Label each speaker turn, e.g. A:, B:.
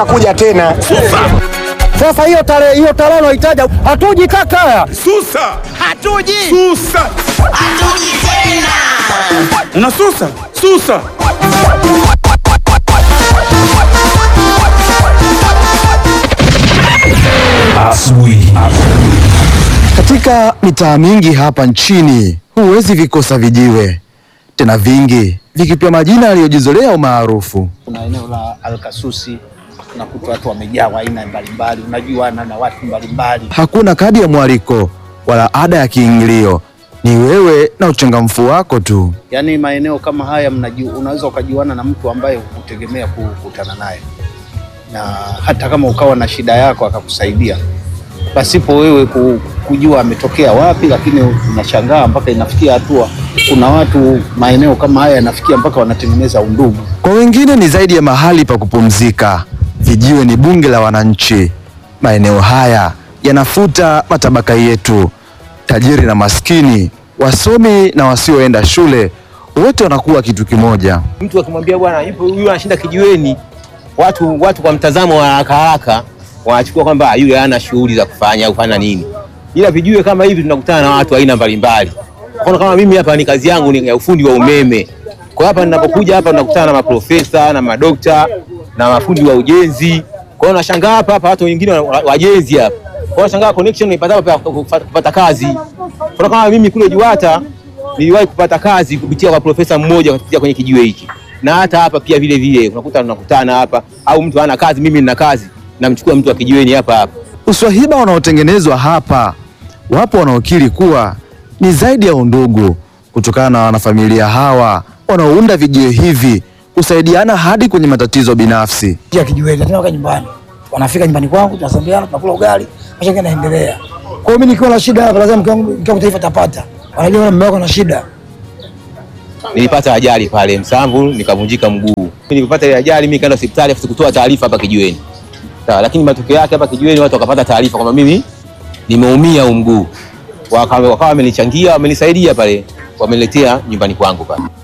A: utakuja tena.
B: Sasa hiyo tarehe hiyo tarehe unaitaja hatuji kaka.
C: Susa!
D: Hatuji.
C: Susa!
D: Hatuji tena.
C: Unasusa? Susa!
E: Katika mitaa mingi hapa nchini huwezi vikosa vijiwe, tena vingi vikipewa majina yaliyojizolea umaarufu.
F: kuna eneo la Alkasusi unakuta watu wamejaa wa aina mbalimbali, unajuana na watu mbalimbali.
E: Hakuna kadi ya mwaliko wala ada ya kiingilio, ni wewe na uchangamfu wako tu.
F: Yaani maeneo kama haya mnaju, unaweza ukajuana na mtu ambaye hukutegemea kukutana naye, na hata kama ukawa na shida yako akakusaidia pasipo wewe ku- kujua ametokea wapi, lakini unashangaa mpaka inafikia hatua, kuna watu maeneo kama haya yanafikia mpaka wanatengeneza undugu.
E: Kwa wengine ni zaidi ya mahali pa kupumzika. Vijiwe ni bunge la wananchi. Maeneo haya yanafuta matabaka yetu, tajiri na maskini, wasomi na wasioenda shule, wote wanakuwa kitu kimoja.
G: mtu akimwambia bwana yupo huyu anashinda kijiweni, watu watu kwa mtazamo wa haraka haraka wanachukua kwamba yule hana shughuli za kufanya au kufanya nini, ila vijiwe kama hivi tunakutana na watu aina mbalimbali. Kwa mfano kama mimi hapa ni kazi yangu ni ya ufundi wa umeme, kwa hapa ninapokuja hapa tunakutana na maprofesa na madokta na mafundi wa ujenzi. Kwa hiyo nashangaa hapa hapa watu wengine wa- wa- wajenzi hapa, kwa hiyo nashangaa connection naipata hapa kupata kupata kazi. Kwa kama mimi kule Juwata niliwahi kupata kazi kupitia kwa profesa mmoja kupitia kwenye kijiwe hiki, na hata hapa pia vile vile unakuta tunakutana hapa, au mtu hana kazi, mimi nina kazi, namchukua mtu wa kijiweni hapa hapa.
E: Uswahiba unaotengenezwa hapa, wapo wanaokiri kuwa ni zaidi ya undugu, kutokana na wanafamilia hawa wanaounda vijiwe hivi kusaidiana hadi kwenye matatizo binafsi.
B: Ya kijiweni tena waka nyumbani. Wanafika nyumbani kwangu tunasambiana tunakula ugali, maisha yake yanaendelea. Kwa hiyo mimi nikiwa na shida hapa lazima mke wangu mke wangu taifa tapata. Wanajua mume wako na shida.
G: Nilipata ajali pale Msamvu nikavunjika mguu. Nilipata ile ajali mimi kaenda hospitali afu kutoa taarifa hapa kijiweni. Sawa, lakini matokeo yake hapa kijiweni watu wakapata taarifa kwamba mimi nimeumia huu mguu. Wakawa wakawa wamenichangia, wamenisaidia pale, wameniletea nyumbani kwangu pale.